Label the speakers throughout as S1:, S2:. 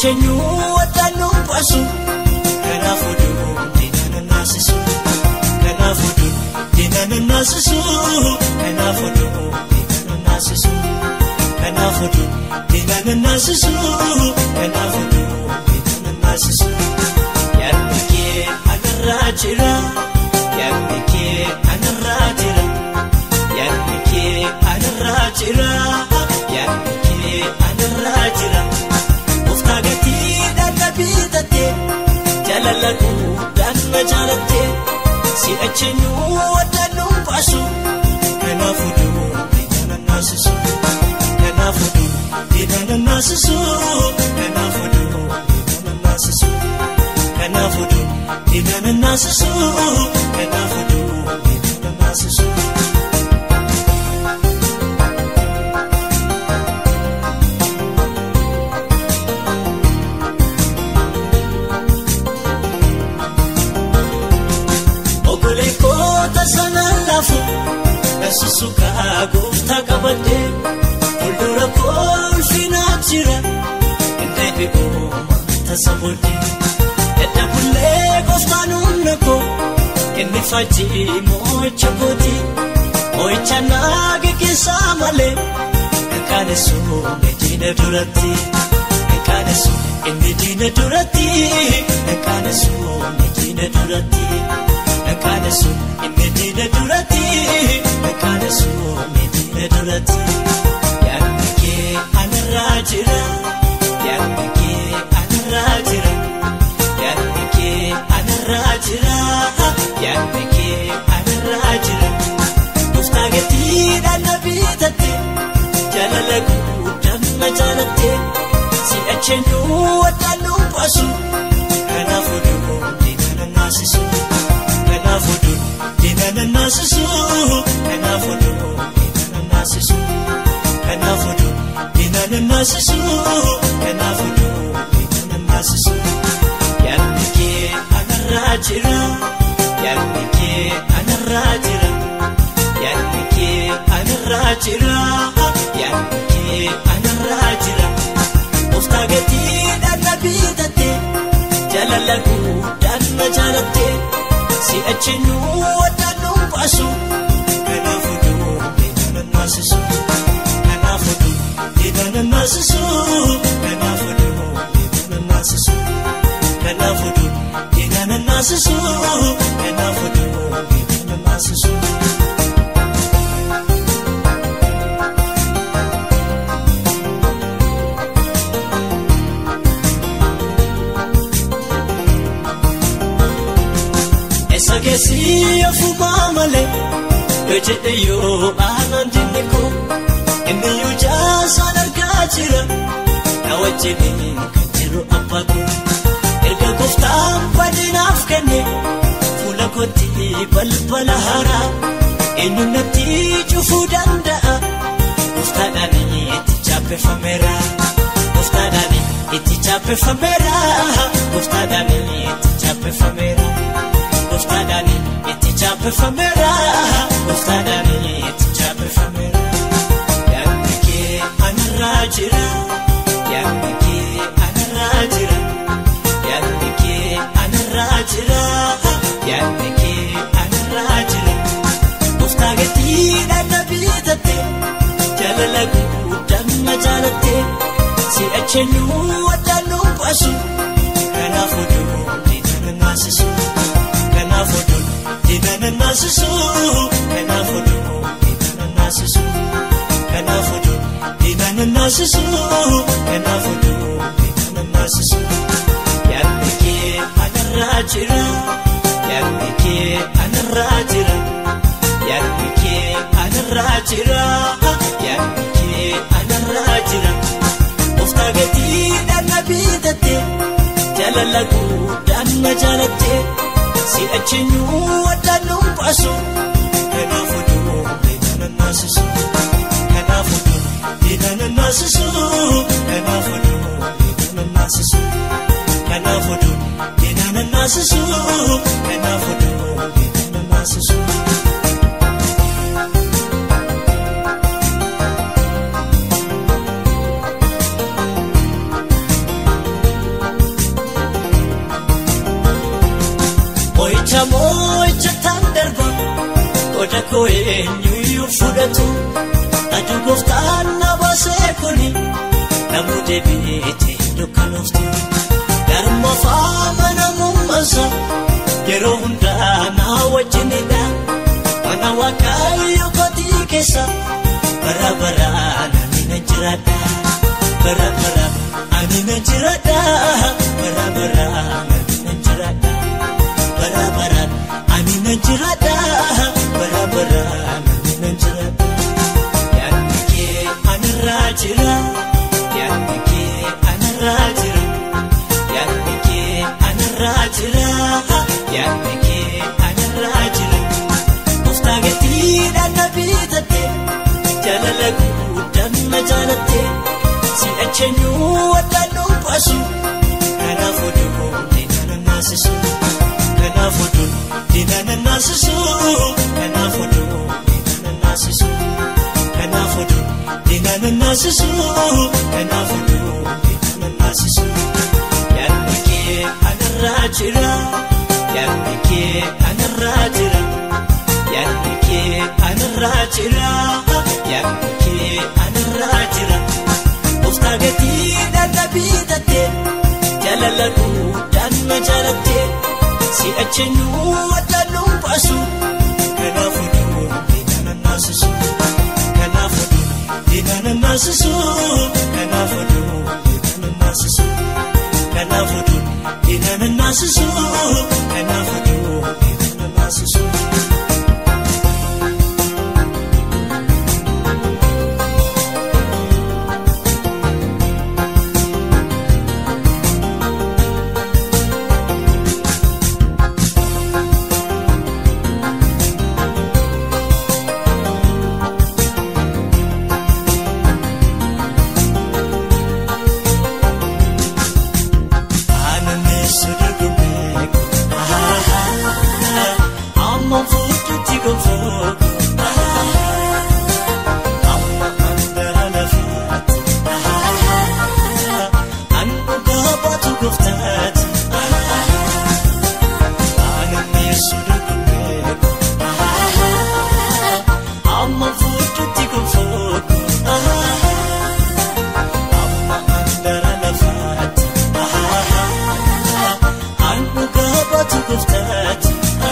S1: eenyuu addaan nu baasu kanaafuu duun diinana naasisu kanaafuu duun diinana naasisu kanaafuu duun diinana naasisu kanaafuu duun diinana naasisu kanaafuu duun diinana naasisu yaadni kee anarraa jira yaadni kee anarraa jira yaadni kee anarraa jira yaadni kee anarraa jira. Gooftaa gatiidhaan na bitate jaalala guddaan na jaalatte si'achi eenyuu addaan nu baasu kanaafuu duun diinana naasisu kanaafuu duun diinana naasisu kanaafuu duun diinana naasisu kanaafuu duun diinana naasisu kanaafuu duun diinana naasisu. Ogoleekota sanaan laafu Naasisu kaa gooftaa qabadhee Fuuldura kolfinaa jira Indee bi'ooma tasa booddee Edda bullee gooftaan humna koo Inni faajii moo'icha kooti Moo'icha naa geggeessaa malee Nkaanesu diina duratti Nkaanesu inni diina duratti Nkaanesu diina duratti. Nkaanesu inni diina duratti Nkaanesu inni diina duratti yaadni kee anarraa jira yaadni kee anarraa jira yaadni kee anarraa jira yaadni kee anarraa jira gooftaa gatiidhaan na bitate jaalala guddaan na jaalatte si'achi eenyuu addaan nu baasu kanaafuu duun diinana naasisu. Kanaafuu duun diinana naasisu kanaafuu duun diinana naasisu kanaafuu duun diinana naasisu kanaafuu duun diinana naasisu yaadni kee anarraa jira yaadni kee anarraa jira yaadni kee anarraa jira yaadni kee anarraa jira gooftaa gatiidhaan na bitate jaalala guddaan na jaalatte. Si'achi eenyuu addaan nu baasu kanaafuu duun diinana naasisu kanaafuu duun diinana naasisu kanaafuu duun diinana naasisu kanaafuu duun diinana naasisu kanaafuu duun diinana naasisu. Sageessi ofumaa malee yoo jedhe yoo aannan dinni koo inni yoo jaasaan argaa jira na wajjin kan jiru abbaa koo erga gooftaan badinaaf kenne fuula kootti balbala haaraa eenyu natti cufuu danda'a gooftaadhaan itti chaappeffameera gooftaadhaan itti chaappeffameera gooftaadhaan itti chaappeffameera. Gooftaadhaan itti chaappeffameera gooftaadhaan itti chaappeffameera yaadni kee anarraa jira yaadni kee anarraa jira yaadni kee anarraa jira yaadni kee anarraa jira gooftaa gatiidhaan na bitate jaalala guddaan na jaalatte si'achi eenyuu addaan nu baasu kanaafuu duun diinana naasisu. Kanaafuu duun diinana naasisu kanaafuu duun diinana naasisu kanaafuu duun diinana naasisu kanaafuu duun diinana naasisu yaadni kee anarraa jira yaadni kee anarraa jira yaadni kee anarraa jira yaadni kee anarraa jira gooftaa gatiidhaan na bitate jaalala guddaan na jaalatte. Si'achi eenyuu addaan nu baasu kanaafuu duun diinana naasisu kanaafuu duun diinana naasisu kanaafuu duun diinana naasisu kanaafuu duun diinana naasisu kanaafuu duun diinana naasisu. koo eenyuyyuu fudhatu aduu gooftaan na baasee kuni namuu deebi'eete dukkanooftu garma faama namummaasa yeroo hundaa na wajjinidha mana waaqayyo kootii keessa bara baraan ani na jiraadha bara baraan ani na jiraadha bara baraan ani na jiraadha bara baraan ani na jiraadha bara baraan ani na jiraadha yaadni kee anirraa jira yaadni kee anirraa jira yaadni kee anirraa jira yaadni kee anirraa jira gooftaa gatiidhaan na bitate jaalala guddaan na jaalatte si acheenyuu waddaan dhuunfaasu kanaaf oduu diinana naasisu kanaaf oduu diinana naasisu kanaaf oduu diinana naasisu kanaaf oduu diinana naasisu kanaaf oduu diinana naasisu yaadni kee anarraa jira yaadni kee anarraa jira yaadni kee anarraa jira yaadni kee anarraa jira gooftaa gatiidhaan na bitate jaalala guddaan na jaalatte si acheenyuu waddaan dhuunfaasu kanaaf oduu diinana naasisu kanaaf oduu diinana naasisu kanaaf oduu diinana naasisu kanaaf oduu diinana naasisu kanaaf oduu diinana naasisu. Aananneessu dorgommeeku amma fuuldurti gonfooku amma andara lafaati annu gaabaatu gooftaati aananneessu dorgommeeku amma fuuldurti gonfooku amma andara lafaati. Annu gaabatu gooftaati.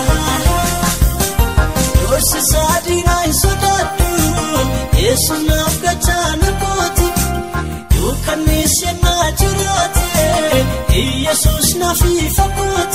S1: Doorsisaa diinaa hin sodaadhu. Eessunaaf gachaana kooti. Yookaan meeshaa naa jiraate. Iyyasuus naaf ifa kooti.